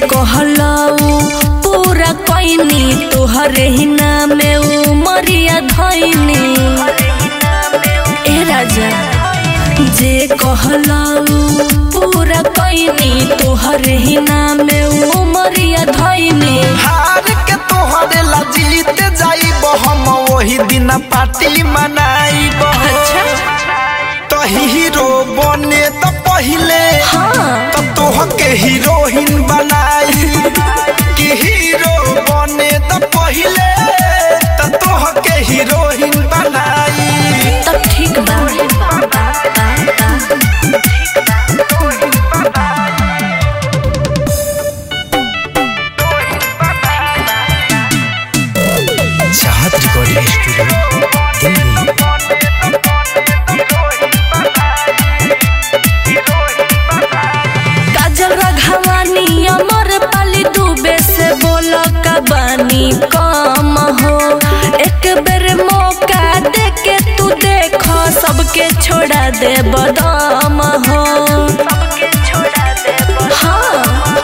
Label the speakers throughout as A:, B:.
A: कहलऊ पूरा कैनी तोहरे ही नामे उमरिया धैनी ए राजा जे कहलऊ पूरा कैनी तोहरे ही नामे उमरिया धैनी
B: हार के तोहरे ला जीत जाइब हम वही दिन पार्टी मनाइब
A: अच्छा
B: तो हीरो बने तो पहिले
A: हाँ
B: तो तोह के हीरोइन बनाई कि हीरो बने तो पहिले तो तोह के हीरोइन बनाई
A: तब ठीक बा
B: चाहत रिकॉर्डिंग स्टूडियो दिल्ली
A: काजल रघवानी अमर पाली डूबे से बोल का बानी कम हो एक बेर मौका दे के तू देखो सबके छोड़ा दे बदाम हो हाँ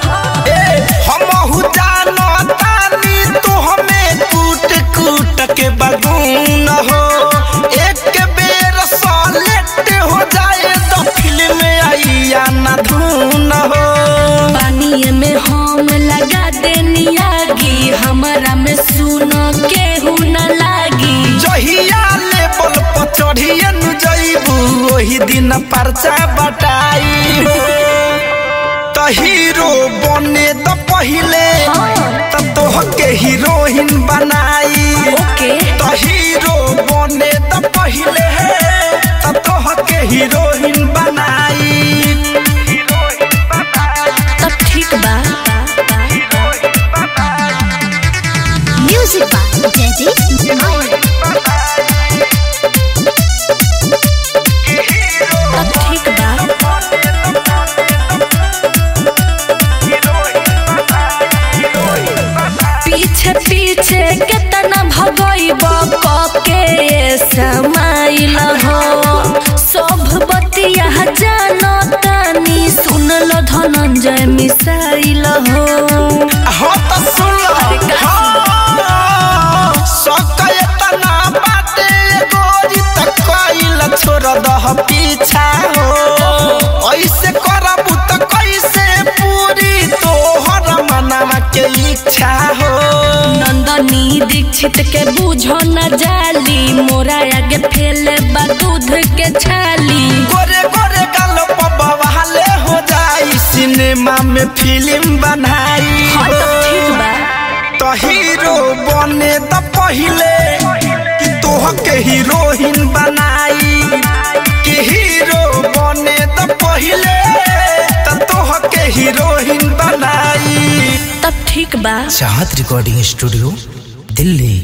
B: हमहु जानो तानी तू हमें कूट कूट के बगून हो एक बेर सॉलेट हो जाए तो फिल्म आइया न धून हो
A: पानी में हम लगा देनी आगी हमारा में सुनो केहू न लागी
B: जहिया लेवल पर चढ़िए नु जइबू ओही दिन परचा बटाई तो हीरो बने तो पहिले तो तोह के हीरोइन बनाई
A: ओके
B: तो हीरो बने तो पहिले तो तोह के हीरोइन बनाई
A: तब ठीक बा
C: Music by Daddy Mike.
A: तब ठीक बा पीछे पीछे केतना भगइब के समाइल हो सब बतिया जानो तानी सुनल धनंजय मिसाइल हो
B: हो तो सुन
A: अरे
B: लो
A: का
B: हाँ, सकयतना बाटे गोरी तक कइल छोड़ दह पीछा हो ऐसे करबू तो कैसे पूरी तोहर मनवा के इच्छा हो
A: नंदनी दीक्षित के बूझो न जाली मोरा आगे फैले बा दूध के छाली
B: गोरे गोरे गाल बवाले हो जाई सिनेमा में फिल्म बनाई
A: हाँ
B: हो
A: तब ठीक बा
B: तो हीरो बने तो पहिले कि तोह के हीरोइन बनाई कि हीरो बने तो पहिले तो तोह के हीरोइन बनाई
A: तब ठीक बा
D: चाहत रिकॉर्डिंग स्टूडियो दिल्ली